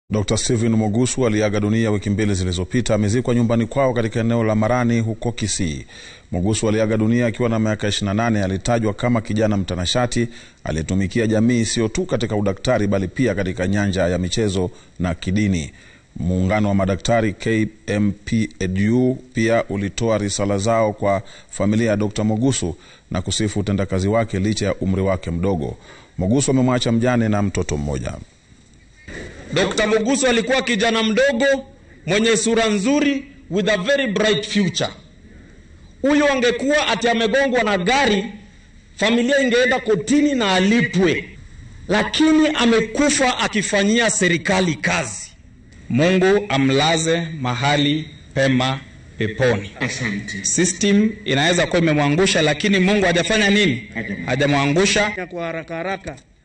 Dr. Stephen Mogusu aliaga dunia wiki mbili zilizopita. Amezikwa nyumbani kwao katika eneo la Marani huko Kisii. Mogusu aliaga dunia akiwa na miaka 28. Alitajwa kama kijana mtanashati aliyetumikia jamii sio tu katika udaktari bali pia katika nyanja ya michezo na kidini. Muungano wa madaktari KMPEDU pia ulitoa risala zao kwa familia ya Dr. Mogusu na kusifu utendakazi wake licha ya umri wake mdogo. Mogusu amemwacha mjane na mtoto mmoja. Dr. Mogusu alikuwa kijana mdogo mwenye sura nzuri with a very bright future. Huyu angekuwa ati amegongwa na gari, familia ingeenda kotini na alipwe, lakini amekufa akifanyia serikali kazi. Mungu amlaze mahali pema peponi. Asante. System inaweza kuwa imemwangusha, lakini Mungu hajafanya nini? Hajamwangusha. kwa haraka haraka